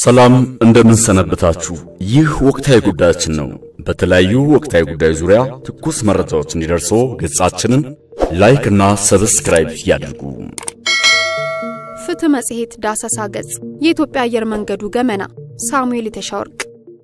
ሰላም እንደምን ሰነበታችሁ። ይህ ወቅታዊ ጉዳያችን ነው። በተለያዩ ወቅታዊ ጉዳዮች ዙሪያ ትኩስ መረጃዎች እንዲደርሶ ገጻችንን ላይክ እና ሰብስክራይብ ያድርጉ። ፍትህ መጽሔት ዳሰሳ ገጽ የኢትዮጵያ አየር መንገዱ ገመና ሳሙኤል የተሻወርቅ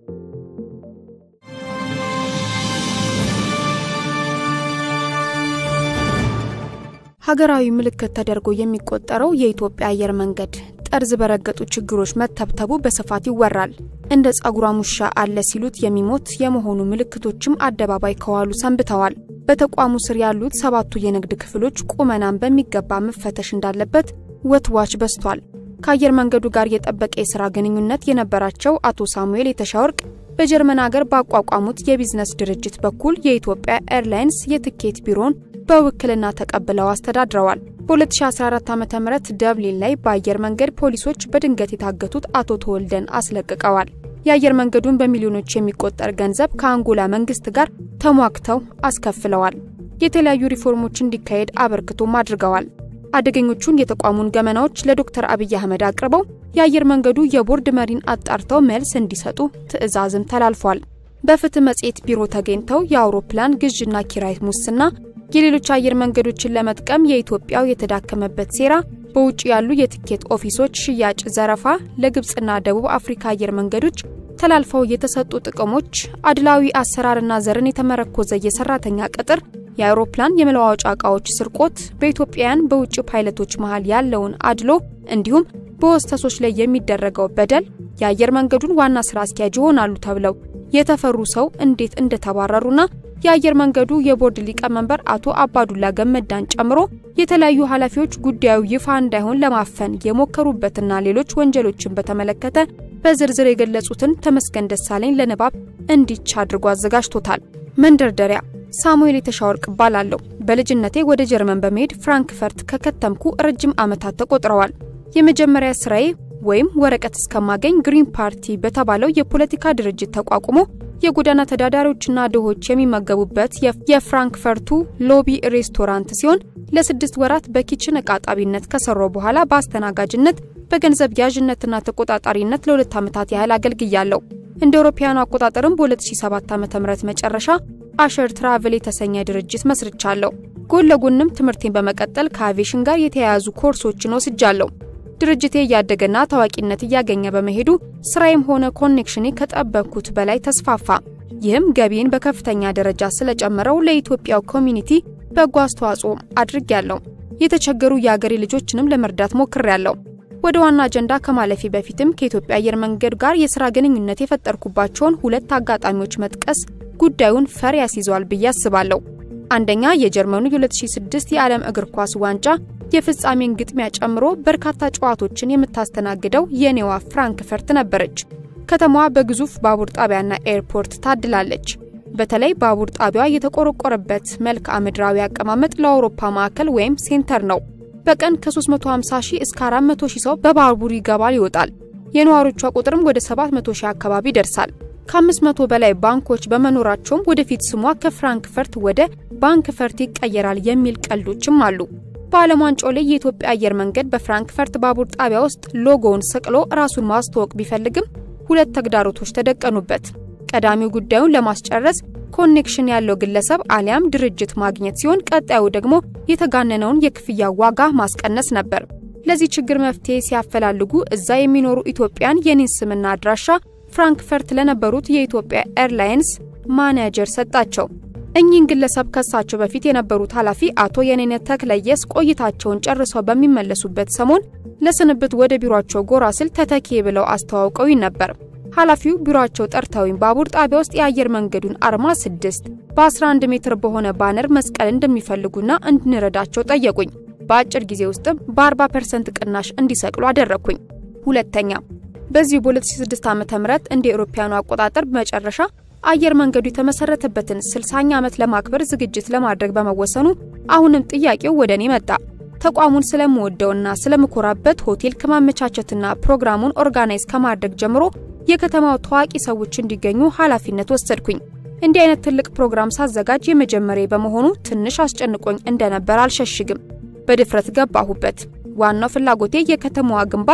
ሀገራዊ ምልክት ተደርጎ የሚቆጠረው የኢትዮጵያ አየር መንገድ ጠርዝ በረገጡ ችግሮች መተብተቡ በስፋት ይወራል። እንደ ጸጉሯ ውሻ አለ ሲሉት የሚሞት የመሆኑ ምልክቶችም አደባባይ ከዋሉ ሰንብተዋል። በተቋሙ ስር ያሉት ሰባቱ የንግድ ክፍሎች ቁመናን በሚገባ መፈተሽ እንዳለበት ወትዋች በስቷል። ከአየር መንገዱ ጋር የጠበቀ የሥራ ግንኙነት የነበራቸው አቶ ሳሙኤል የተሻወርቅ በጀርመን ሀገር ባቋቋሙት የቢዝነስ ድርጅት በኩል የኢትዮጵያ ኤርላይንስ የትኬት ቢሮን በውክልና ተቀብለው አስተዳድረዋል። በ2014 ዓ.ም ደብሊን ላይ በአየር መንገድ ፖሊሶች በድንገት የታገቱት አቶ ተወልደን አስለቅቀዋል። የአየር መንገዱን በሚሊዮኖች የሚቆጠር ገንዘብ ከአንጎላ መንግስት ጋር ተሟግተው አስከፍለዋል። የተለያዩ ሪፎርሞች እንዲካሄድ አበርክቶም አድርገዋል። አደገኞቹን የተቋሙን ገመናዎች ለዶክተር አብይ አህመድ አቅርበው የአየር መንገዱ የቦርድ መሪን አጣርተው መልስ እንዲሰጡ ትዕዛዝም ተላልፏል። በፍትህ መጽሔት ቢሮ ተገኝተው የአውሮፕላን ግዥና ኪራይ ሙስና የሌሎች አየር መንገዶችን ለመጥቀም የኢትዮጵያው የተዳከመበት ሴራ፣ በውጭ ያሉ የትኬት ኦፊሶች ሽያጭ ዘረፋ፣ ለግብፅና ደቡብ አፍሪካ አየር መንገዶች ተላልፈው የተሰጡ ጥቅሞች፣ አድላዊ አሰራርና ዘርን የተመረኮዘ የሰራተኛ ቅጥር፣ የአውሮፕላን የመለዋወጫ ዕቃዎች ስርቆት፣ በኢትዮጵያውያን በውጭ ፓይለቶች መሃል ያለውን አድሎ እንዲሁም በወስተሶች ላይ የሚደረገው በደል የአየር መንገዱን ዋና ስራ አስኪያጅ ይሆናሉ ተብለው የተፈሩ ሰው እንዴት እንደተባረሩና የአየር መንገዱ የቦርድ ሊቀመንበር አቶ አባዱላ ገመዳን ጨምሮ የተለያዩ ኃላፊዎች ጉዳዩ ይፋ እንዳይሆን ለማፈን የሞከሩበትና ሌሎች ወንጀሎችን በተመለከተ በዝርዝር የገለጹትን ተመስገን ደሳለኝ ለንባብ እንዲች አድርጎ አዘጋጅቶታል። መንደርደሪያ ሳሙኤል የተሻወርቅ እባላለሁ። በልጅነቴ ወደ ጀርመን በመሄድ ፍራንክፈርት ከከተምኩ ረጅም ዓመታት ተቆጥረዋል። የመጀመሪያ ስራዬ ወይም ወረቀት እስከማገኝ ግሪን ፓርቲ በተባለው የፖለቲካ ድርጅት ተቋቁሞ የጎዳና ተዳዳሪዎችና ድሆች የሚመገቡበት የፍራንክፈርቱ ሎቢ ሬስቶራንት ሲሆን ለስድስት ወራት በኪችን እቃ ጣቢነት ከሰራው በኋላ በአስተናጋጅነት በገንዘብ ያዥነትና ተቆጣጣሪነት ለሁለት ዓመታት ያህል አገልግያለሁ። እንደ አውሮፓውያኑ አቆጣጠርም በ2007 ዓ.ም መጨረሻ አሸር ትራቨል የተሰኘ ድርጅት መስርቻለሁ። ጎን ለጎንም ትምህርቴን በመቀጠል ከአቪዬሽን ጋር የተያያዙ ኮርሶችን ወስጃለሁ። ድርጅቴ እያደገና ታዋቂነት እያገኘ በመሄዱ ስራዬም ሆነ ኮኔክሽኔ ከጠበቅኩት በላይ ተስፋፋ። ይህም ገቢን በከፍተኛ ደረጃ ስለጨመረው ለኢትዮጵያው ኮሚኒቲ በጎ አስተዋጽኦ አድርጌያለሁ። የተቸገሩ የአገሬ ልጆችንም ለመርዳት ሞክሬያለሁ። ወደ ዋና አጀንዳ ከማለፌ በፊትም ከኢትዮጵያ አየር መንገድ ጋር የስራ ግንኙነት የፈጠርኩባቸውን ሁለት አጋጣሚዎች መጥቀስ ጉዳዩን ፈር ያስይዘዋል ብዬ አስባለሁ። አንደኛ የጀርመኑ የ2006 የዓለም እግር ኳስ ዋንጫ የፍጻሜን ግጥሚያ ጨምሮ በርካታ ጨዋታዎችን የምታስተናግደው የኔዋ ፍራንክፈርት ነበረች። ከተማዋ በግዙፍ ባቡር ጣቢያና ኤርፖርት ታድላለች። በተለይ ባቡር ጣቢያዋ የተቆረቆረበት መልክዓ ምድራዊ አቀማመጥ ለአውሮፓ ማዕከል ወይም ሴንተር ነው። በቀን ከ350 ሺህ እስከ 400 ሺህ ሰው በባቡር ይገባል ይወጣል። የነዋሪዎቿ ቁጥርም ወደ 700 ሺህ አካባቢ ይደርሳል። ከ500 በላይ ባንኮች በመኖራቸውም ወደፊት ስሟ ከፍራንክፈርት ወደ ባንክፈርት ይቀየራል የሚል ቀልዶችም አሉ። በዓለም ዋንጫው ላይ የኢትዮጵያ አየር መንገድ በፍራንክፈርት ባቡር ጣቢያ ውስጥ ሎጎውን ሰቅሎ ራሱን ማስተዋወቅ ቢፈልግም ሁለት ተግዳሮቶች ተደቀኑበት። ቀዳሚው ጉዳዩን ለማስጨረስ ኮኔክሽን ያለው ግለሰብ አሊያም ድርጅት ማግኘት ሲሆን፣ ቀጣዩ ደግሞ የተጋነነውን የክፍያ ዋጋ ማስቀነስ ነበር። ለዚህ ችግር መፍትሄ ሲያፈላልጉ እዛ የሚኖሩ ኢትዮጵያን የኔን ስምና አድራሻ ፍራንክፈርት ለነበሩት የኢትዮጵያ ኤርላይንስ ማኔጀር ሰጣቸው። እኚህን ግለሰብ ከሳቸው በፊት የነበሩት ኃላፊ አቶ የኔነት ተክለየስ ቆይታቸውን ጨርሰው በሚመለሱበት ሰሞን ለስንብት ወደ ቢሮአቸው ጎራ ስል ተተኪ ብለው አስተዋውቀውኝ ነበር። ኃላፊው ቢሮአቸው ጠርተውኝ ባቡር ጣቢያ ውስጥ የአየር መንገዱን አርማ ስድስት በ11 ሜትር በሆነ ባነር መስቀል እንደሚፈልጉና እንድንረዳቸው ጠየቁኝ። በአጭር ጊዜ ውስጥም በ40 ፐርሰንት ቅናሽ እንዲሰቅሉ አደረግኩኝ። ሁለተኛ በዚሁ በ2006 ዓ.ም እንደ አውሮፓውያኑ አቆጣጠር መጨረሻ አየር መንገዱ የተመሰረተበትን 60ኛ ዓመት ለማክበር ዝግጅት ለማድረግ በመወሰኑ አሁንም ጥያቄው ወደ እኔ መጣ። ተቋሙን ስለምወደውና ስለምኮራበት ሆቴል ከማመቻቸትና ፕሮግራሙን ኦርጋናይዝ ከማድረግ ጀምሮ የከተማው ታዋቂ ሰዎች እንዲገኙ ኃላፊነት ወሰድኩኝ። እንዲህ አይነት ትልቅ ፕሮግራም ሳዘጋጅ የመጀመሪያ በመሆኑ ትንሽ አስጨንቆኝ እንደነበር አልሸሽግም። በድፍረት ገባሁበት። ዋናው ፍላጎቴ የከተማዋ ግንባር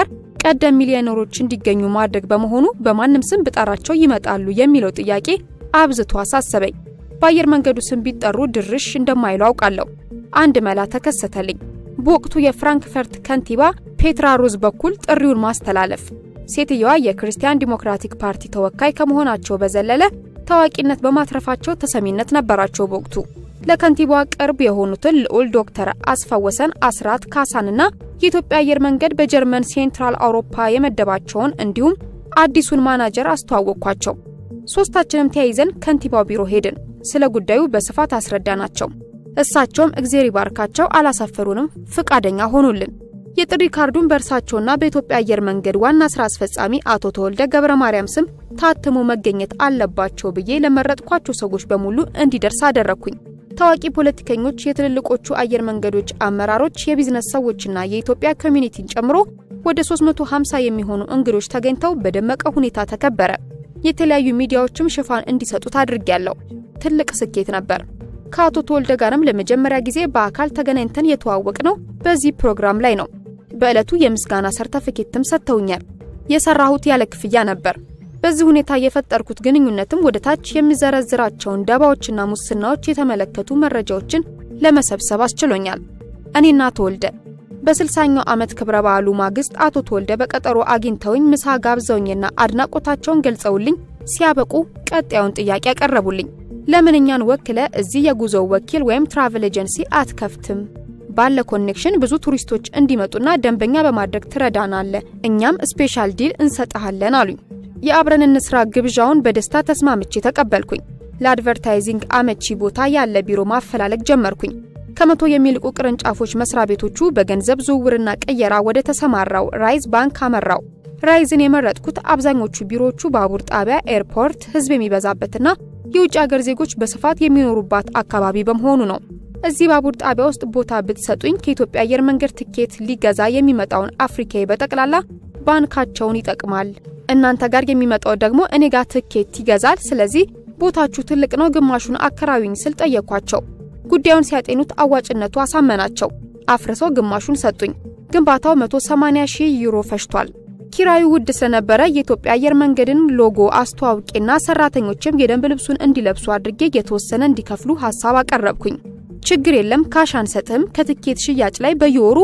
ቀደም ሚሊዮነሮች እንዲገኙ ማድረግ በመሆኑ በማንም ስም ብጠራቸው ይመጣሉ የሚለው ጥያቄ አብዝቶ አሳሰበኝ። በአየር መንገዱ ስም ቢጠሩ ድርሽ እንደማይሉ አውቃለሁ። አንድ መላ ተከሰተልኝ። በወቅቱ የፍራንክፈርት ከንቲባ ፔትራ ሩዝ በኩል ጥሪውን ማስተላለፍ። ሴትየዋ የክርስቲያን ዲሞክራቲክ ፓርቲ ተወካይ ከመሆናቸው በዘለለ ታዋቂነት በማትረፋቸው ተሰሚነት ነበራቸው። በወቅቱ ለከንቲባዋ ቅርብ የሆኑትን ልዑል ዶክተር አስፋወሰን አስራት ካሳንና የኢትዮጵያ አየር መንገድ በጀርመን ሴንትራል አውሮፓ የመደባቸውን እንዲሁም አዲሱን ማናጀር አስተዋወቅኳቸው። ሶስታችንም ተያይዘን ከንቲባው ቢሮ ሄድን። ስለ ጉዳዩ በስፋት አስረዳናቸው። እሳቸውም እግዜር ይባርካቸው አላሳፈሩንም፣ ፍቃደኛ ሆኑልን። የጥሪ ካርዱን በእርሳቸውና በኢትዮጵያ አየር መንገድ ዋና ስራ አስፈጻሚ አቶ ተወልደ ገብረ ማርያም ስም ታትሞ መገኘት አለባቸው ብዬ ለመረጥኳቸው ሰዎች በሙሉ እንዲደርስ አደረግኩኝ። ታዋቂ ፖለቲከኞች፣ የትልልቆቹ አየር መንገዶች አመራሮች፣ የቢዝነስ ሰዎችና የኢትዮጵያ ኮሚኒቲን ጨምሮ ወደ 350 የሚሆኑ እንግዶች ተገኝተው በደመቀ ሁኔታ ተከበረ። የተለያዩ ሚዲያዎችም ሽፋን እንዲሰጡት አድርጌያለሁ። ትልቅ ስኬት ነበር። ከአቶ ተወልደ ጋርም ለመጀመሪያ ጊዜ በአካል ተገናኝተን የተዋወቅ ነው በዚህ ፕሮግራም ላይ ነው። በዕለቱ የምስጋና ሰርተፊኬትም ሰጥተውኛል። የሰራሁት ያለ ክፍያ ነበር። በዚህ ሁኔታ የፈጠርኩት ግንኙነትም ወደ ታች የሚዘረዝራቸውን ደባዎችና ሙስናዎች የተመለከቱ መረጃዎችን ለመሰብሰብ አስችሎኛል። እኔና ተወልደ በስልሳኛው ዓመት ክብረ በዓሉ ማግስት አቶ ተወልደ በቀጠሮ አግኝተውኝ ምሳ ጋብዘውኝና አድናቆታቸውን ገልጸውልኝ ሲያበቁ ቀጣዩን ጥያቄ ያቀረቡልኝ። ለምን እኛን ወክለ እዚህ የጉዞ ወኪል ወይም ትራቨል ኤጀንሲ አትከፍትም? ባለ ኮኔክሽን ብዙ ቱሪስቶች እንዲመጡና ደንበኛ በማድረግ ትረዳናለ፣ እኛም ስፔሻል ዲል እንሰጥሃለን አሉኝ። የአብረን እንስራ ግብዣውን በደስታ ተስማምቼ ተቀበልኩኝ። ለአድቨርታይዚንግ አመቺ ቦታ ያለ ቢሮ ማፈላለግ ጀመርኩኝ። ከመቶ የሚልቁ ቅርንጫፎች መስሪያ ቤቶቹ በገንዘብ ዝውውርና ቅየራ ወደ ተሰማራው ራይዝ ባንክ አመራው። ራይዝን የመረጥኩት አብዛኞቹ ቢሮዎቹ ባቡር ጣቢያ፣ ኤርፖርት፣ ህዝብ የሚበዛበትና የውጭ ሀገር ዜጎች በስፋት የሚኖሩባት አካባቢ በመሆኑ ነው። እዚህ ባቡር ጣቢያ ውስጥ ቦታ ብትሰጡኝ ከኢትዮጵያ አየር መንገድ ትኬት ሊገዛ የሚመጣውን አፍሪካዊ በጠቅላላ ባንካቸውን ይጠቅማል። እናንተ ጋር የሚመጣው ደግሞ እኔ ጋር ትኬት ይገዛል። ስለዚህ ቦታችሁ ትልቅ ነው፣ ግማሹን አከራዩኝ ስል ጠየኳቸው። ጉዳዩን ሲያጤኑት አዋጭነቱ አሳመናቸው። አፍርሰው ግማሹን ሰጡኝ። ግንባታው 180 ሺህ ዩሮ ፈጅቷል። ኪራዩ ውድ ስለነበረ የኢትዮጵያ አየር መንገድን ሎጎ አስተዋውቄና ሰራተኞችም የደንብ ልብሱን እንዲለብሱ አድርጌ የተወሰነ እንዲከፍሉ ሀሳብ አቀረብኩኝ። ችግር የለም ካሽ አንሰጥም፣ ከትኬት ሽያጭ ላይ በየወሩ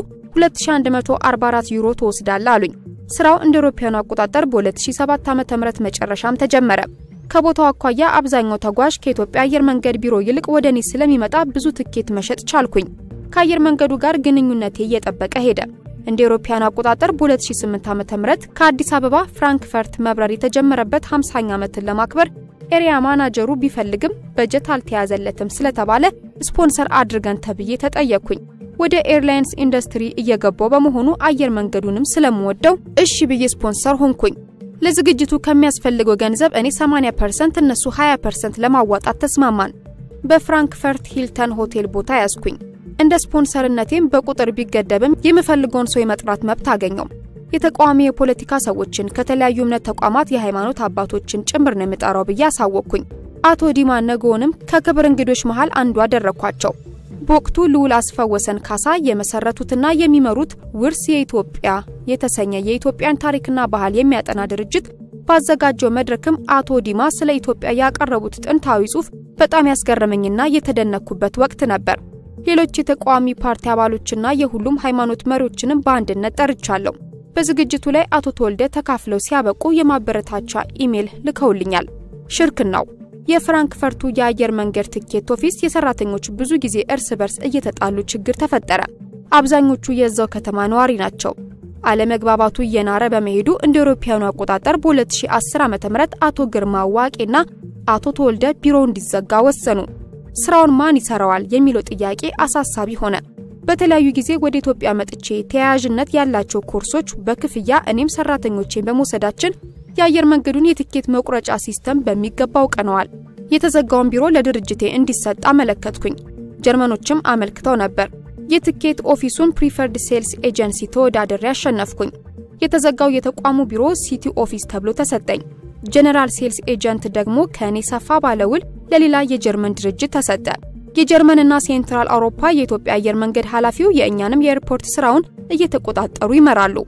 2144 ዩሮ ትወስዳለ አሉኝ። ስራው እንደ አውሮፓውያኑ አቆጣጠር በ2007 ዓ.ም መጨረሻም ተጀመረ። ከቦታው አኳያ አብዛኛው ተጓዥ ከኢትዮጵያ አየር መንገድ ቢሮ ይልቅ ወደ እኔ ስለሚመጣ ብዙ ትኬት መሸጥ ቻልኩኝ። ከአየር መንገዱ ጋር ግንኙነቴ እየጠበቀ ሄደ። እንደ አውሮፓውያኑ አቆጣጠር በ2008 ዓ.ም ከአዲስ አበባ ፍራንክፈርት መብረር የተጀመረበት 50ኛ ዓመትን ለማክበር ኤሪያ ማናጀሩ ቢፈልግም በጀት አልተያዘለትም ስለተባለ ስፖንሰር አድርገን ተብዬ ተጠየቅኩኝ። ወደ ኤርላይንስ ኢንዱስትሪ እየገባው በመሆኑ አየር መንገዱንም ስለምወደው እሺ ብዬ ስፖንሰር ሆንኩኝ። ለዝግጅቱ ከሚያስፈልገው ገንዘብ እኔ 80% እነሱ 20% ለማዋጣት ተስማማን። በፍራንክፈርት ሂልተን ሆቴል ቦታ ያዝኩኝ። እንደ ስፖንሰርነቴም በቁጥር ቢገደብም የምፈልገውን ሰው የመጥራት መብት አገኘው። የተቃዋሚ የፖለቲካ ሰዎችን፣ ከተለያዩ እምነት ተቋማት የሃይማኖት አባቶችን ጭምር ነው የምጠራው ብዬ አሳወቅኩኝ። አቶ ዲማ ነገውንም ከክብር እንግዶች መሃል አንዱ አደረግኳቸው። በወቅቱ ልዑል አስፋወሰን ካሳ የመሰረቱትና የሚመሩት ውርስ የኢትዮጵያ የተሰኘ የኢትዮጵያን ታሪክና ባህል የሚያጠና ድርጅት ባዘጋጀው መድረክም አቶ ዲማ ስለ ኢትዮጵያ ያቀረቡት ጥንታዊ ጽሑፍ በጣም ያስገረመኝና የተደነኩበት ወቅት ነበር። ሌሎች የተቃዋሚ ፓርቲ አባሎችና የሁሉም ሃይማኖት መሪዎችንም በአንድነት ጠርቻለሁ። በዝግጅቱ ላይ አቶ ተወልደ ተካፍለው ሲያበቁ የማበረታቻ ኢሜል ልከውልኛል። ሽርክናው የፍራንክፈርቱ የአየር መንገድ ትኬት ኦፊስ የሰራተኞች ብዙ ጊዜ እርስ በርስ እየተጣሉ ችግር ተፈጠረ። አብዛኞቹ የዛው ከተማ ነዋሪ ናቸው። አለመግባባቱ እየናረ በመሄዱ እንደ አውሮፓውያኑ አቆጣጠር በ2010 ዓ.ም አቶ ግርማ ዋቄና አቶ ተወልደ ቢሮው እንዲዘጋ ወሰኑ። ስራውን ማን ይሰራዋል የሚለው ጥያቄ አሳሳቢ ሆነ። በተለያዩ ጊዜ ወደ ኢትዮጵያ መጥቼ ተያያዥነት ያላቸው ኮርሶች በክፍያ እኔም ሰራተኞቼን በመውሰዳችን የአየር መንገዱን የትኬት መቁረጫ ሲስተም በሚገባ አውቀነዋል። የተዘጋውን ቢሮ ለድርጅቴ እንዲሰጥ አመለከትኩኝ። ጀርመኖችም አመልክተው ነበር። የትኬት ኦፊሱን ፕሪፈርድ ሴልስ ኤጀንሲ ተወዳድሬ አሸነፍኩኝ። የተዘጋው የተቋሙ ቢሮ ሲቲ ኦፊስ ተብሎ ተሰጠኝ። ጀነራል ሴልስ ኤጀንት ደግሞ ከእኔ ሰፋ ባለውል ለሌላ የጀርመን ድርጅት ተሰጠ። የጀርመንና ሴንትራል አውሮፓ የኢትዮጵያ አየር መንገድ ኃላፊው የእኛንም የኤርፖርት ስራውን እየተቆጣጠሩ ይመራሉ።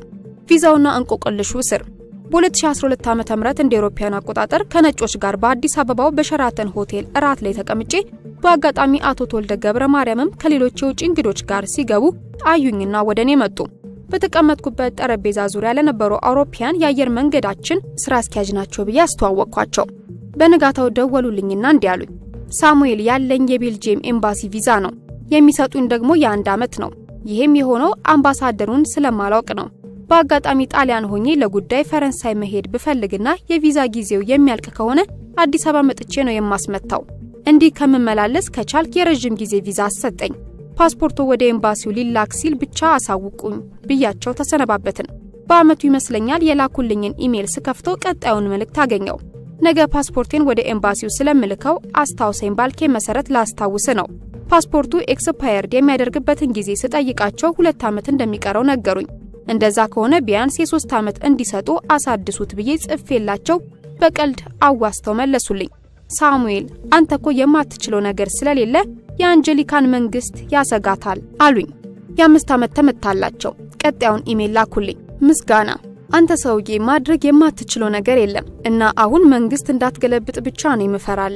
ቪዛውና እንቆቅልሹ ስር በ2012 ዓ.ም እንደ አውሮፓውያን አቆጣጠር ከነጮች ጋር በአዲስ አበባው በሸራተን ሆቴል እራት ላይ ተቀምጬ በአጋጣሚ አቶ ተወልደ ገብረ ማርያምም ከሌሎች የውጭ እንግዶች ጋር ሲገቡ አዩኝና ወደ እኔ መጡ። በተቀመጥኩበት ጠረጴዛ ዙሪያ ለነበሩ አውሮፓውያን የአየር መንገዳችን ስራ አስኪያጅ ናቸው ብዬ አስተዋወቅኳቸው። በንጋታው ደወሉልኝና እንዲህ አሉኝ። ሳሙኤል ያለኝ የቤልጂየም ኤምባሲ ቪዛ ነው፣ የሚሰጡኝ ደግሞ የአንድ ዓመት ነው። ይህም የሆነው አምባሳደሩን ስለማላውቅ ነው። በአጋጣሚ ጣሊያን ሆኜ ለጉዳይ ፈረንሳይ መሄድ ብፈልግና የቪዛ ጊዜው የሚያልቅ ከሆነ አዲስ አበባ መጥቼ ነው የማስመታው። እንዲህ ከምመላለስ ከቻልክ የረዥም ጊዜ ቪዛ አሰጠኝ። ፓስፖርቱ ወደ ኤምባሲው ሊላክ ሲል ብቻ አሳውቁኝ ብያቸው ተሰነባበትን። በአመቱ ይመስለኛል የላኩልኝን ኢሜል ስከፍተው ቀጣዩን መልእክት አገኘው። ነገ ፓስፖርቴን ወደ ኤምባሲው ስለምልከው አስታውሰኝ ባልኬ መሰረት ላስታውስ ነው። ፓስፖርቱ ኤክስፓየርድ የሚያደርግበትን ጊዜ ስጠይቃቸው ሁለት ዓመት እንደሚቀረው ነገሩኝ። እንደዛ ከሆነ ቢያንስ የሶስት ዓመት እንዲሰጡ አሳድሱት ብዬ ጽፌላቸው በቀልድ አዋስተው መለሱልኝ። ሳሙኤል አንተ እኮ የማትችለው ነገር ስለሌለ የአንጀሊካን መንግስት ያሰጋታል አሉኝ። የአምስት ዓመት ተመታላቸው። ቀጣዩን ኢሜል ላኩልኝ። ምስጋና አንተ ሰውዬ ማድረግ የማትችለው ነገር የለም እና አሁን መንግስት እንዳትገለብጥ ብቻ ነው የምፈራለ።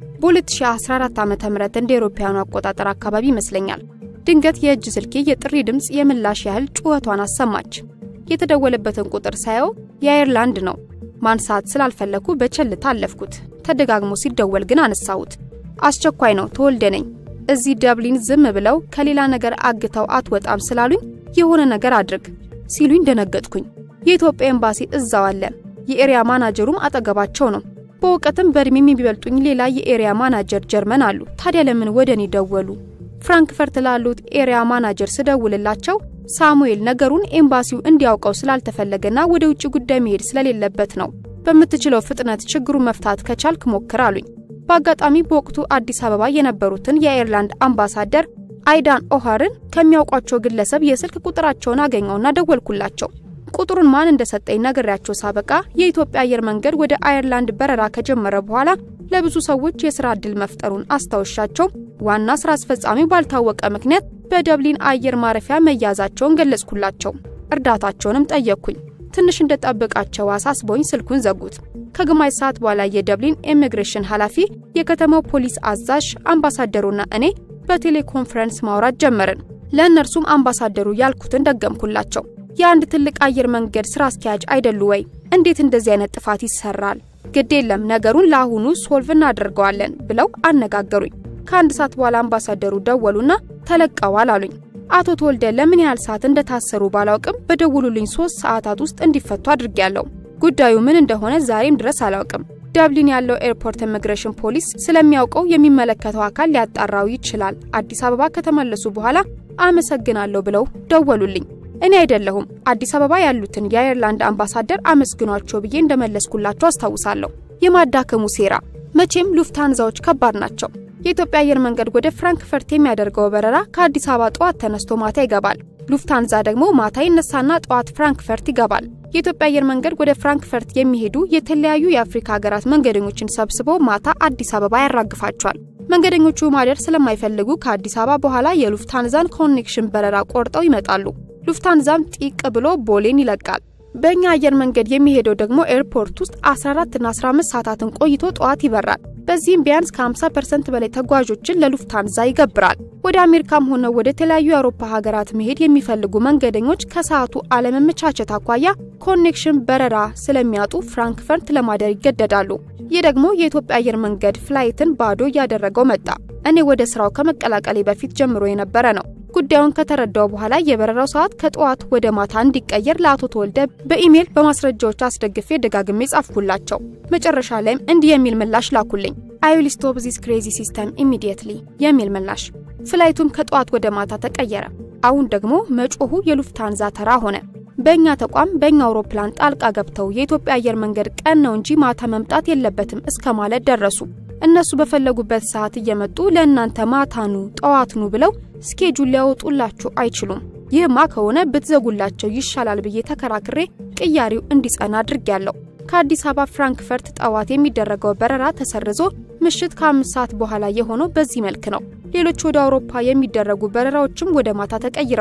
በ2014 ዓ.ም እንደ አውሮፓውያኑ አቆጣጠር አካባቢ ይመስለኛል ድንገት የእጅ ስልኬ የጥሪ ድምፅ የምላሽ ያህል ጩኸቷን አሰማች። የተደወለበትን ቁጥር ሳየው የአየርላንድ ነው። ማንሳት ስላልፈለኩ በቸልታ አለፍኩት። ተደጋግሞ ሲደወል ግን አነሳሁት። አስቸኳይ ነው፣ ተወልደ ነኝ። እዚህ ደብሊን ዝም ብለው ከሌላ ነገር አግተው አትወጣም ስላሉኝ የሆነ ነገር አድርግ ሲሉኝ ደነገጥኩኝ። የኢትዮጵያ ኤምባሲ እዛው አለ። የኤሪያ ማናጀሩም አጠገባቸው ነው። በእውቀትም በእድሜም የሚበልጡኝ ሌላ የኤሪያ ማናጀር ጀርመን አሉ። ታዲያ ለምን ወደ እኔ ደወሉ? ፍራንክፈርት ላሉት ኤሪያ ማናጀር ስደውልላቸው ሳሙኤል ነገሩን ኤምባሲው እንዲያውቀው ስላልተፈለገና ወደ ውጭ ጉዳይ መሄድ ስለሌለበት ነው። በምትችለው ፍጥነት ችግሩን መፍታት ከቻልክ ሞክር አሉኝ። በአጋጣሚ በወቅቱ አዲስ አበባ የነበሩትን የአየርላንድ አምባሳደር አይዳን ኦሃርን ከሚያውቋቸው ግለሰብ የስልክ ቁጥራቸውን አገኘውና ደወልኩላቸው። ቁጥሩን ማን እንደሰጠኝ ነግሬያቸው ሳበቃ የኢትዮጵያ አየር መንገድ ወደ አየርላንድ በረራ ከጀመረ በኋላ ለብዙ ሰዎች የስራ ዕድል መፍጠሩን አስታውሻቸው ዋና ስራ አስፈጻሚው ባልታወቀ ምክንያት በደብሊን አየር ማረፊያ መያዛቸውን ገለጽኩላቸው። እርዳታቸውንም ጠየቅኩኝ። ትንሽ እንደጠብቃቸው አሳስቦኝ ስልኩን ዘጉት። ከግማሽ ሰዓት በኋላ የደብሊን ኢሚግሬሽን ኃላፊ፣ የከተማው ፖሊስ አዛዥ፣ አምባሳደሩና እኔ በቴሌኮንፈረንስ ማውራት ጀመርን። ለእነርሱም አምባሳደሩ ያልኩትን ደገምኩላቸው። የአንድ ትልቅ አየር መንገድ ስራ አስኪያጅ አይደሉ ወይ? እንዴት እንደዚህ አይነት ጥፋት ይሰራል? ግድ የለም ነገሩን ለአሁኑ ሶልቭ እናደርገዋለን ብለው አነጋገሩኝ። ከአንድ ሰዓት በኋላ አምባሳደሩ ደወሉና ተለቀዋል አሉኝ። አቶ ተወልደ ለምን ያህል ሰዓት እንደታሰሩ ባላውቅም በደውሉልኝ ሶስት ሰዓታት ውስጥ እንዲፈቱ አድርጌያለሁ። ጉዳዩ ምን እንደሆነ ዛሬም ድረስ አላውቅም። ዳብሊን ያለው ኤርፖርት ኢሚግሬሽን ፖሊስ ስለሚያውቀው የሚመለከተው አካል ሊያጣራው ይችላል። አዲስ አበባ ከተመለሱ በኋላ አመሰግናለሁ ብለው ደወሉልኝ። እኔ አይደለሁም አዲስ አበባ ያሉትን የአየርላንድ አምባሳደር አመስግኗቸው ብዬ እንደመለስኩላቸው አስታውሳለሁ። የማዳከሙ ሴራ መቼም ሉፍታንዛዎች ከባድ ናቸው። የኢትዮጵያ አየር መንገድ ወደ ፍራንክፈርት የሚያደርገው በረራ ከአዲስ አበባ ጠዋት ተነስቶ ማታ ይገባል። ሉፍታንዛ ደግሞ ማታ ይነሳና ጠዋት ፍራንክፈርት ይገባል። የኢትዮጵያ አየር መንገድ ወደ ፍራንክፈርት የሚሄዱ የተለያዩ የአፍሪካ ሀገራት መንገደኞችን ሰብስቦ ማታ አዲስ አበባ ያራግፋቸዋል። መንገደኞቹ ማደር ስለማይፈልጉ ከአዲስ አበባ በኋላ የሉፍታንዛን ኮኔክሽን በረራ ቆርጠው ይመጣሉ። ሉፍታንዛም ጢቅ ብሎ ቦሌን ይለቃል። በእኛ አየር መንገድ የሚሄደው ደግሞ ኤርፖርት ውስጥ 14 እና 15 ሰዓታትን ቆይቶ ጠዋት ይበራል። በዚህም ቢያንስ ከ50% በላይ ተጓዦችን ለሉፍታንዛ ይገብራል። ወደ አሜሪካም ሆነ ወደ ተለያዩ የአውሮፓ ሀገራት መሄድ የሚፈልጉ መንገደኞች ከሰዓቱ አለመመቻቸት አኳያ ኮኔክሽን በረራ ስለሚያጡ ፍራንክፈርት ለማደር ይገደዳሉ። ይህ ደግሞ የኢትዮጵያ አየር መንገድ ፍላይትን ባዶ እያደረገው መጣ። እኔ ወደ ስራው ከመቀላቀሌ በፊት ጀምሮ የነበረ ነው። ጉዳዩን ከተረዳው በኋላ የበረራው ሰዓት ከጠዋት ወደ ማታ እንዲቀየር ለአቶ ተወልደ በኢሜይል በማስረጃዎች አስደግፌ ደጋግሜ ጻፍኩላቸው። መጨረሻ ላይም እንዲህ የሚል ምላሽ ላኩልኝ። አይ ዊል ስቶፕ ዚስ ክሬዚ ሲስተም ኢሚዲየትሊ የሚል ምላሽ። ፍላይቱም ከጠዋት ወደ ማታ ተቀየረ። አሁን ደግሞ መጮሁ የሉፍታንዛ ተራ ሆነ። በእኛ ተቋም በእኛ አውሮፕላን ጣልቃ ገብተው የኢትዮጵያ አየር መንገድ ቀን ነው እንጂ ማታ መምጣት የለበትም እስከ ማለት ደረሱ። እነሱ በፈለጉበት ሰዓት እየመጡ ለእናንተ ማታኑ ጠዋትኑ ብለው ስኬጁል ሊያወጡላችሁ አይችሉም። ይህማ ከሆነ ብትዘጉላቸው ይሻላል ብዬ ተከራክሬ ቅያሬው እንዲጸና አድርጌያለሁ። ከአዲስ አበባ ፍራንክፈርት ጠዋት የሚደረገው በረራ ተሰርዞ ምሽት ከአምስት ሰዓት በኋላ የሆነው በዚህ መልክ ነው። ሌሎች ወደ አውሮፓ የሚደረጉ በረራዎችም ወደ ማታ ተቀይረዋል።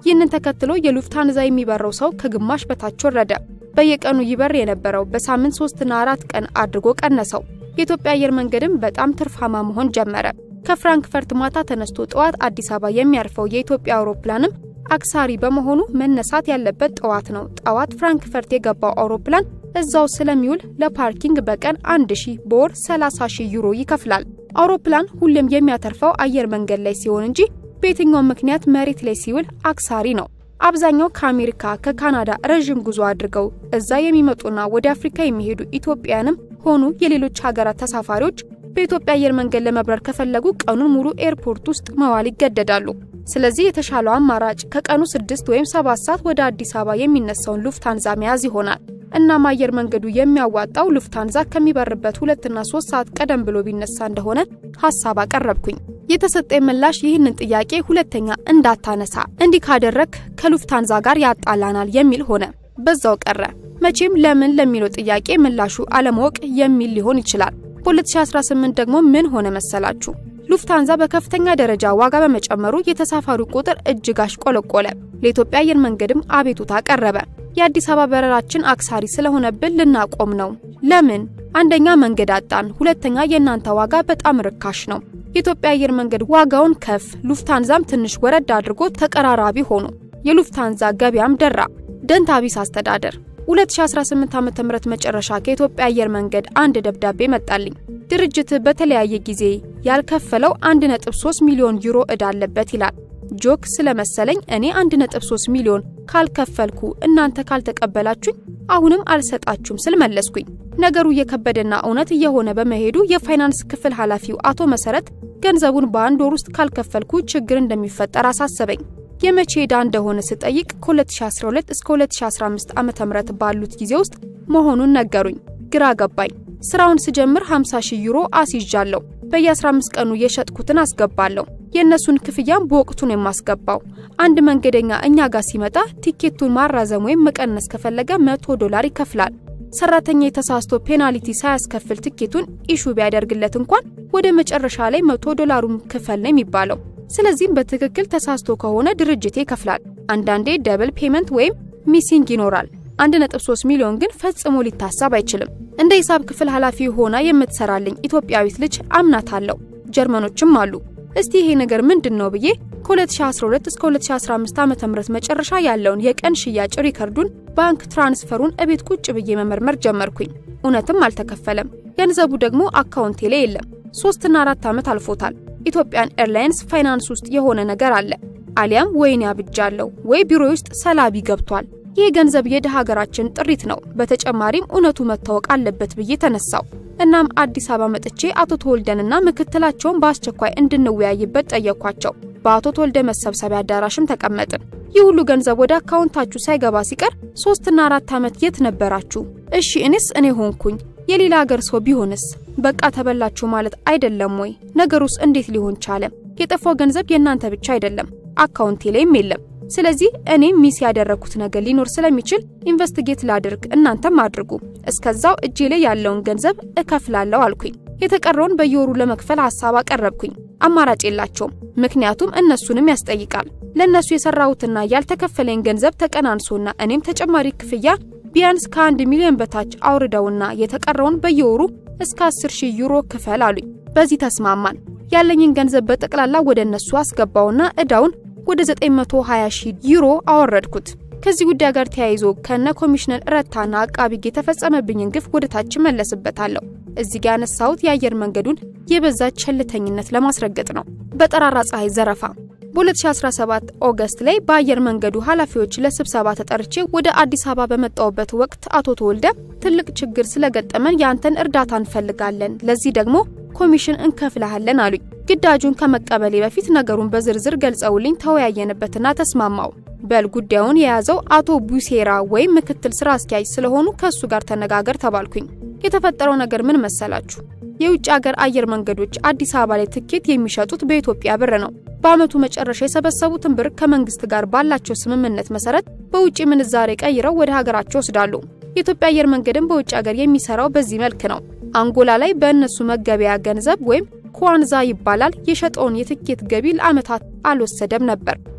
ይህንን ተከትሎ የሉፍታንዛ የሚበረው ሰው ከግማሽ በታች ወረደ። በየቀኑ ይበር የነበረው በሳምንት ሶስትና አራት ቀን አድርጎ ቀነሰው። የኢትዮጵያ አየር መንገድም በጣም ትርፋማ መሆን ጀመረ። ከፍራንክፈርት ማታ ተነስቶ ጠዋት አዲስ አበባ የሚያርፈው የኢትዮጵያ አውሮፕላንም አክሳሪ በመሆኑ መነሳት ያለበት ጠዋት ነው። ጠዋት ፍራንክፈርት የገባው አውሮፕላን እዛው ስለሚውል ለፓርኪንግ በቀን 1000 በወር 30000 ዩሮ ይከፍላል። አውሮፕላን ሁሌም የሚያተርፈው አየር መንገድ ላይ ሲሆን እንጂ በየትኛውም ምክንያት መሬት ላይ ሲውል አክሳሪ ነው። አብዛኛው ከአሜሪካ ከካናዳ ረዥም ጉዞ አድርገው እዛ የሚመጡና ወደ አፍሪካ የሚሄዱ ኢትዮጵያንም ሆኑ የሌሎች ሀገራት ተሳፋሪዎች በኢትዮጵያ አየር መንገድ ለመብረር ከፈለጉ ቀኑን ሙሉ ኤርፖርት ውስጥ መዋል ይገደዳሉ። ስለዚህ የተሻለው አማራጭ ከቀኑ ስድስት ወይም ሰባት ሰዓት ወደ አዲስ አበባ የሚነሳውን ሉፍታንዛ መያዝ ይሆናል። እናም አየር መንገዱ የሚያዋጣው ሉፍታንዛ ከሚበርበት ሁለትና ሶስት ሰዓት ቀደም ብሎ ቢነሳ እንደሆነ ሀሳብ አቀረብኩኝ። የተሰጠኝ ምላሽ ይህንን ጥያቄ ሁለተኛ እንዳታነሳ፣ እንዲህ ካደረግ ከሉፍታንዛ ጋር ያጣላናል የሚል ሆነ። በዛው ቀረ። መቼም ለምን ለሚለው ጥያቄ ምላሹ አለማወቅ የሚል ሊሆን ይችላል። በ2018 ደግሞ ምን ሆነ መሰላችሁ? ሉፍታንዛ በከፍተኛ ደረጃ ዋጋ በመጨመሩ የተሳፋሪው ቁጥር እጅግ አሽቆለቆለ። ለኢትዮጵያ አየር መንገድም አቤቱታ ቀረበ። የአዲስ አበባ በረራችን አክሳሪ ስለሆነብን ልናቆም ነው። ለምን? አንደኛ መንገድ አጣን፣ ሁለተኛ የእናንተ ዋጋ በጣም ርካሽ ነው። የኢትዮጵያ አየር መንገድ ዋጋውን ከፍ፣ ሉፍታንዛም ትንሽ ወረድ አድርጎ ተቀራራቢ ሆኑ። የሉፍታንዛ ገበያም ደራ። ደንታቢስ አስተዳደር 2018 ዓ.ም መጨረሻ ከኢትዮጵያ አየር መንገድ አንድ ደብዳቤ መጣልኝ። ድርጅት በተለያየ ጊዜ ያልከፈለው 1.3 ሚሊዮን ዩሮ ዕዳ አለበት ይላል። ጆክ ስለመሰለኝ እኔ 1.3 ሚሊዮን ካልከፈልኩ እናንተ ካልተቀበላችሁኝ አሁንም አልሰጣችሁም ስል መለስኩኝ። ነገሩ እየከበደና እውነት እየሆነ በመሄዱ የፋይናንስ ክፍል ኃላፊው አቶ መሰረት ገንዘቡን በአንድ ወር ውስጥ ካልከፈልኩ ችግር እንደሚፈጠር አሳሰበኝ። የመቼ ዕዳ እንደሆነ ስጠይቅ ከ2012 እስከ 2015 ዓ.ም ባሉት ጊዜ ውስጥ መሆኑን ነገሩኝ። ግራ ገባኝ። ስራውን ስጀምር 50 ሺህ ዩሮ አስይዣለሁ። በየ15 ቀኑ የሸጥኩትን አስገባለሁ። የእነሱን ክፍያም በወቅቱ ነው የማስገባው። አንድ መንገደኛ እኛ ጋር ሲመጣ ቲኬቱን ማራዘም ወይም መቀነስ ከፈለገ 100 ዶላር ይከፍላል። ሰራተኛ የተሳስቶ ፔናልቲ ሳያስከፍል ትኬቱን ኢሹ ቢያደርግለት እንኳን ወደ መጨረሻ ላይ 100 ዶላሩን ክፈል ነው የሚባለው። ስለዚህም በትክክል ተሳስቶ ከሆነ ድርጅቴ ይከፍላል። አንዳንዴ ደብል ፔመንት ወይም ሚሲንግ ይኖራል። 1.3 ሚሊዮን ግን ፈጽሞ ሊታሰብ አይችልም። እንደ ሂሳብ ክፍል ኃላፊ ሆና የምትሰራልኝ ኢትዮጵያዊት ልጅ አምናታለሁ። ጀርመኖችም አሉ። እስቲ ይሄ ነገር ምንድን ነው ብዬ ከ2012 እስከ 2015 ዓ.ም መጨረሻ ያለውን የቀን ሽያጭ ሪከርዱን፣ ባንክ ትራንስፈሩን እቤት ቁጭ ብዬ መመርመር ጀመርኩኝ። እውነትም አልተከፈለም። ገንዘቡ ደግሞ አካውንቴ ላይ የለም። ሶስትና አራት ዓመት አልፎታል። ኢትዮጵያን ኤርላይንስ ፋይናንስ ውስጥ የሆነ ነገር አለ። አሊያም ወይኔ አብጃለሁ ወይ ቢሮ ውስጥ ሰላቢ ገብቷል። ይህ ገንዘብ የድሃ ሀገራችን ጥሪት ነው። በተጨማሪም እውነቱ መታወቅ አለበት ብዬ ተነሳው። እናም አዲስ አበባ መጥቼ አቶ ተወልደንና ምክትላቸውን በአስቸኳይ እንድንወያይበት ጠየኳቸው። በአቶ ተወልደ መሰብሰቢያ አዳራሽም ተቀመጥን። ይህ ሁሉ ገንዘብ ወደ አካውንታችሁ ሳይገባ ሲቀር ሶስትና አራት ዓመት የት ነበራችሁ? እሺ እኔስ እኔ ሆንኩኝ የሌላ ሀገር ሰው ቢሆንስ? በቃ ተበላችሁ ማለት አይደለም ወይ? ነገሩስ እንዴት ሊሆን ቻለ? የጠፋው ገንዘብ የእናንተ ብቻ አይደለም፣ አካውንቴ ላይም የለም። ስለዚህ እኔም ሚስ ያደረኩት ነገር ሊኖር ስለሚችል ኢንቨስቲጌት ላድርግ፣ እናንተም አድርጉ። እስከዛው እጄ ላይ ያለውን ገንዘብ እከፍላለሁ አልኩኝ። የተቀረውን በየወሩ ለመክፈል ሀሳብ አቀረብኩኝ። አማራጭ የላቸውም፣ ምክንያቱም እነሱንም ያስጠይቃል። ለእነሱ የሰራሁትና ያልተከፈለኝ ገንዘብ ተቀናንሶና እኔም ተጨማሪ ክፍያ ቢያንስ ከአንድ ሚሊዮን በታች አውርደውና የተቀረውን በየወሩ እስከ 10 ሺህ ዩሮ ክፈል አሉኝ። በዚህ ተስማማን። ያለኝን ገንዘብ በጠቅላላ ወደ እነሱ አስገባውና እዳውን ወደ 920 ሺህ ዩሮ አወረድኩት። ከዚህ ጉዳይ ጋር ተያይዞ ከነ ኮሚሽነር ረታና አቃቢ ሕግ የተፈጸመብኝን ግፍ ወደ ታች መለስበታለሁ። እዚህ ጋር ያነሳሁት የአየር መንገዱን የበዛ ቸልተኝነት ለማስረገጥ ነው። በጠራራ ፀሐይ ዘረፋ በ2017 ኦገስት ላይ በአየር መንገዱ ኃላፊዎች ለስብሰባ ተጠርቼ ወደ አዲስ አበባ በመጣሁበት ወቅት አቶ ተወልደ ትልቅ ችግር ስለገጠመን ያንተን እርዳታ እንፈልጋለን፣ ለዚህ ደግሞ ኮሚሽን እንከፍልሃለን አሉኝ። ግዳጁን ከመቀበሌ በፊት ነገሩን በዝርዝር ገልጸውልኝ ተወያየንበትና ተስማማው። በል ጉዳዩን የያዘው አቶ ቡሴራ ወይም ምክትል ስራ አስኪያጅ ስለሆኑ ከእሱ ጋር ተነጋገር ተባልኩኝ። የተፈጠረው ነገር ምን መሰላችሁ? የውጭ ሀገር አየር መንገዶች አዲስ አበባ ላይ ትኬት የሚሸጡት በኢትዮጵያ ብር ነው። በአመቱ መጨረሻ የሰበሰቡትን ብር ከመንግስት ጋር ባላቸው ስምምነት መሰረት በውጭ ምንዛሬ ቀይረው ወደ ሀገራቸው ወስዳሉ። የኢትዮጵያ አየር መንገድም በውጭ ሀገር የሚሰራው በዚህ መልክ ነው። አንጎላ ላይ በእነሱ መገበያ ገንዘብ ወይም ኳንዛ ይባላል የሸጠውን የትኬት ገቢ ለአመታት አልወሰደም ነበር።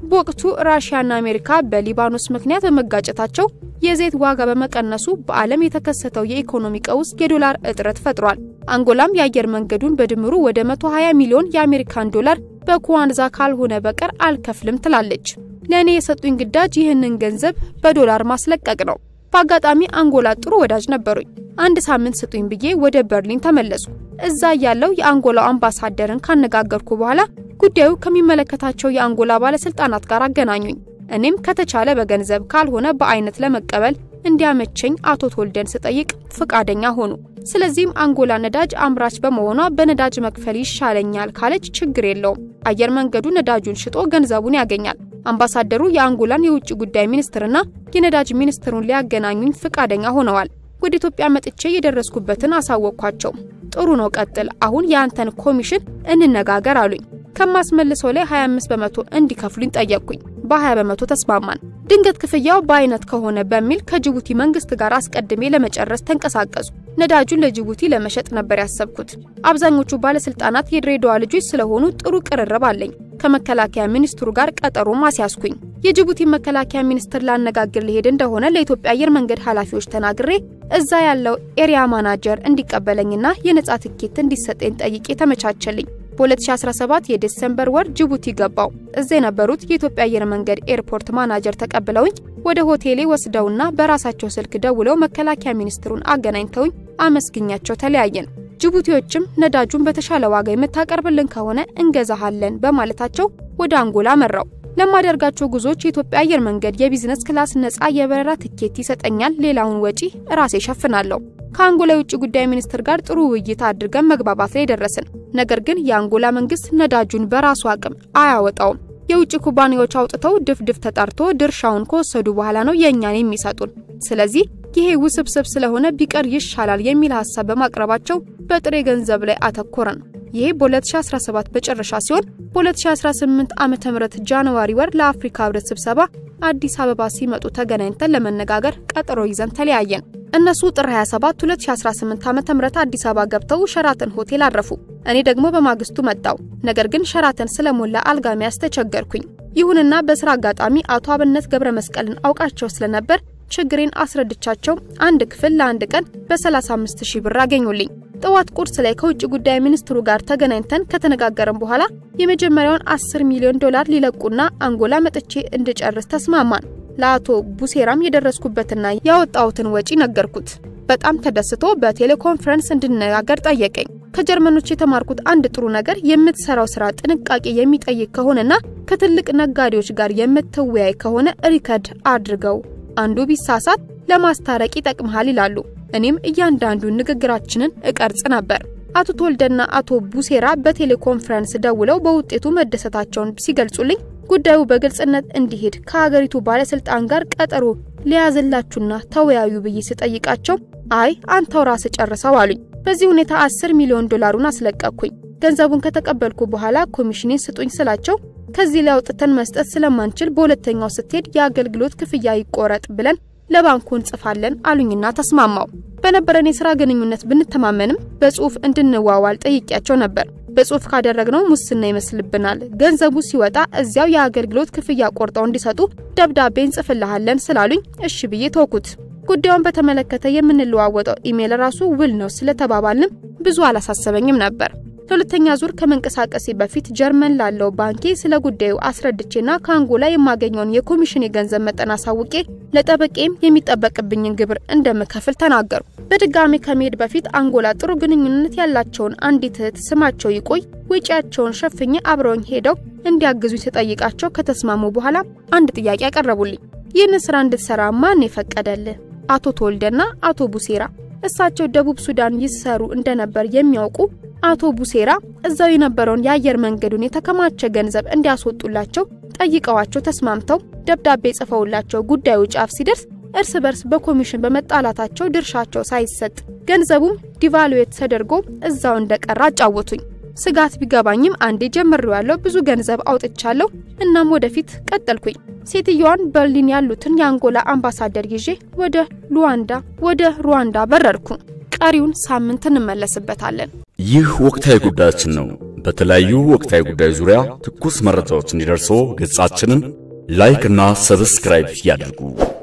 በወቅቱ ራሽያና አሜሪካ በሊባኖስ ምክንያት በመጋጨታቸው የዘይት ዋጋ በመቀነሱ በዓለም የተከሰተው የኢኮኖሚ ቀውስ የዶላር እጥረት ፈጥሯል። አንጎላም የአየር መንገዱን በድምሩ ወደ 120 ሚሊዮን የአሜሪካን ዶላር በኩዋንዛ ካልሆነ በቀር አልከፍልም ትላለች። ለእኔ የሰጡኝ ግዳጅ ይህንን ገንዘብ በዶላር ማስለቀቅ ነው። በአጋጣሚ አንጎላ ጥሩ ወዳጅ ነበሩኝ። አንድ ሳምንት ስጡኝ ብዬ ወደ በርሊን ተመለስኩ። እዛ ያለው የአንጎላው አምባሳደርን ካነጋገርኩ በኋላ ጉዳዩ ከሚመለከታቸው የአንጎላ ባለስልጣናት ጋር አገናኙኝ። እኔም ከተቻለ በገንዘብ ካልሆነ በአይነት ለመቀበል እንዲያመቸኝ አቶ ተወልደን ስጠይቅ ፍቃደኛ ሆኑ። ስለዚህም አንጎላ ነዳጅ አምራች በመሆኗ በነዳጅ መክፈል ይሻለኛል ካለች ችግር የለውም። አየር መንገዱ ነዳጁን ሽጦ ገንዘቡን ያገኛል። አምባሳደሩ የአንጎላን የውጭ ጉዳይ ሚኒስትርና የነዳጅ ሚኒስትሩን ሊያገናኙኝ ፍቃደኛ ሆነዋል። ወደ ኢትዮጵያ መጥቼ የደረስኩበትን አሳወቅኳቸው። ጥሩ ነው፣ ቀጥል። አሁን የአንተን ኮሚሽን እንነጋገር አሉኝ። ከማስመልሰው ላይ 25 በመቶ እንዲከፍሉኝ ጠየቅኩኝ። በ20 በመቶ ተስማማን። ድንገት ክፍያው በአይነት ከሆነ በሚል ከጅቡቲ መንግስት ጋር አስቀድሜ ለመጨረስ ተንቀሳቀሱ። ነዳጁን ለጅቡቲ ለመሸጥ ነበር ያሰብኩት። አብዛኞቹ ባለስልጣናት የድሬዳዋ ልጆች ስለሆኑ ጥሩ ቅርርብ አለኝ። ከመከላከያ ሚኒስትሩ ጋር ቀጠሮ ማስያዝኩኝ። የጅቡቲ መከላከያ ሚኒስትር ላነጋግር ሊሄድ እንደሆነ ለኢትዮጵያ አየር መንገድ ኃላፊዎች ተናግሬ እዛ ያለው ኤሪያ ማናጀር እንዲቀበለኝና የነጻ ትኬት እንዲሰጠኝ ጠይቄ ተመቻቸልኝ። በ2017 የዲሴምበር ወር ጅቡቲ ገባው። እዛ የነበሩት የኢትዮጵያ አየር መንገድ ኤርፖርት ማናጀር ተቀብለውኝ ወደ ሆቴሌ ወስደውና በራሳቸው ስልክ ደውለው መከላከያ ሚኒስትሩን አገናኝተውኝ አመስግኛቸው ተለያየን። ጅቡቲዎችም ነዳጁን በተሻለ ዋጋ የምታቀርብልን ከሆነ እንገዛሃለን በማለታቸው ወደ አንጎላ መራው። ለማደርጋቸው ጉዞዎች የኢትዮጵያ አየር መንገድ የቢዝነስ ክላስ ነጻ የበረራ ትኬት ይሰጠኛል። ሌላውን ወጪ ራሴ ሸፍናለሁ። ከአንጎላ የውጭ ጉዳይ ሚኒስትር ጋር ጥሩ ውይይት አድርገን መግባባት ላይ ደረስን። ነገር ግን የአንጎላ መንግስት ነዳጁን በራሱ አቅም አያወጣውም። የውጭ ኩባንያዎች አውጥተው ድፍድፍ ተጣርቶ ድርሻውን ከወሰዱ በኋላ ነው የእኛን የሚሰጡን። ስለዚህ ይሄ ውስብስብ ስለሆነ ቢቀር ይሻላል የሚል ሀሳብ በማቅረባቸው በጥሬ ገንዘብ ላይ አተኮረን። ይሄ በ2017 መጨረሻ ሲሆን በ2018 ዓመተ ምህረት ጃንዋሪ ወር ለአፍሪካ ህብረት ስብሰባ አዲስ አበባ ሲመጡ ተገናኝተን ለመነጋገር ቀጠሮ ይዘን ተለያየን። እነሱ ጥር 27 2018 ዓመተ ምህረት አዲስ አበባ ገብተው ሸራተን ሆቴል አረፉ። እኔ ደግሞ በማግስቱ መጣው። ነገር ግን ሸራተን ስለሞላ አልጋ መያዝ ተቸገርኩኝ። ይሁንና በስራ አጋጣሚ አቶ አብነት ገብረ መስቀልን አውቃቸው ስለነበር ችግሬን አስረድቻቸው አንድ ክፍል ለአንድ ቀን በ35 ሺህ ብር አገኙልኝ። ጠዋት ቁርስ ላይ ከውጭ ጉዳይ ሚኒስትሩ ጋር ተገናኝተን ከተነጋገርን በኋላ የመጀመሪያውን 10 ሚሊዮን ዶላር ሊለቁና አንጎላ መጥቼ እንድጨርስ ተስማማን። ለአቶ ቡሴራም የደረስኩበትና ያወጣሁትን ወጪ ነገርኩት። በጣም ተደስቶ በቴሌኮንፈረንስ እንድነጋገር ጠየቀኝ። ከጀርመኖች የተማርኩት አንድ ጥሩ ነገር የምትሰራው ስራ ጥንቃቄ የሚጠይቅ ከሆነና ከትልቅ ነጋዴዎች ጋር የምትወያይ ከሆነ ሪከርድ አድርገው አንዱ ቢሳሳት ለማስታረቅ ይጠቅምሃል ይላሉ። እኔም እያንዳንዱን ንግግራችንን እቀርጽ ነበር። አቶ ተወልደና አቶ ቡሴራ በቴሌኮንፈረንስ ደውለው በውጤቱ መደሰታቸውን ሲገልጹልኝ ጉዳዩ በግልጽነት እንዲሄድ ከሀገሪቱ ባለስልጣን ጋር ቀጠሮ ሊያዝላችሁና ተወያዩ ብዬ ስጠይቃቸው አይ አንተው ራስ ጨርሰው አሉኝ። በዚህ ሁኔታ 10 ሚሊዮን ዶላሩን አስለቀቅኩኝ። ገንዘቡን ከተቀበልኩ በኋላ ኮሚሽኔን ስጡኝ ስላቸው ከዚህ ላይ አውጥተን መስጠት ስለማንችል በሁለተኛው ስትሄድ የአገልግሎት ክፍያ ይቆረጥ ብለን ለባንኩ እንጽፋለን አሉኝና ተስማማው። በነበረን የስራ ግንኙነት ብንተማመንም በጽሁፍ እንድንዋዋል ጠይቄያቸው ነበር። በጽሁፍ ካደረግነው ሙስና ይመስልብናል፣ ገንዘቡ ሲወጣ እዚያው የአገልግሎት ክፍያ ቆርጠው እንዲሰጡ ደብዳቤ እንጽፍልሃለን ስላሉኝ እሺ ብዬ ተውኩት። ጉዳዩን በተመለከተ የምንለዋወጠው ኢሜል ራሱ ውል ነው ስለተባባልንም ብዙ አላሳሰበኝም ነበር። ለሁለተኛ ዙር ከመንቀሳቀሴ በፊት ጀርመን ላለው ባንኬ ስለ ጉዳዩ አስረድቼና ከአንጎላ የማገኘውን የኮሚሽን የገንዘብ መጠን አሳውቄ ለጠበቄም የሚጠበቅብኝን ግብር እንደምከፍል ተናገሩ። በድጋሚ ከመሄድ በፊት አንጎላ ጥሩ ግንኙነት ያላቸውን አንዲት እህት ስማቸው ይቆይ ወጪያቸውን ሸፍኜ አብረውኝ ሄደው እንዲያግዙኝ ስጠይቃቸው ከተስማሙ በኋላ አንድ ጥያቄ ያቀረቡልኝ። ይህን ስራ እንድትሰራ ማን የፈቀደልህ? አቶ ተወልደና አቶ ቡሴራ እሳቸው ደቡብ ሱዳን ይሰሩ እንደነበር የሚያውቁ አቶ ቡሴራ እዛው የነበረውን የአየር መንገዱን የተከማቸ ገንዘብ እንዲያስወጡላቸው ጠይቀዋቸው ተስማምተው ደብዳቤ ጽፈውላቸው ጉዳዩ ጫፍ ሲደርስ እርስ በርስ በኮሚሽን በመጣላታቸው ድርሻቸው ሳይሰጥ ገንዘቡም ዲቫሉዌት ተደርጎ እዛው እንደቀረ አጫወቱኝ። ስጋት ቢገባኝም አንዴ ጀምሬዋለሁ፣ ብዙ ገንዘብ አውጥቻለሁ። እናም ወደፊት ቀጠልኩኝ። ሴትየዋን በርሊን ያሉትን የአንጎላ አምባሳደር ይዤ ወደ ሉዋንዳ ወደ ሩዋንዳ በረርኩ። ቀሪውን ሳምንት እንመለስበታለን። ይህ ወቅታዊ ጉዳያችን ነው። በተለያዩ ወቅታዊ ጉዳዮች ዙሪያ ትኩስ መረጃዎች እንዲደርሶ ገጻችንን ላይክ እና ሰብስክራይብ ያድርጉ።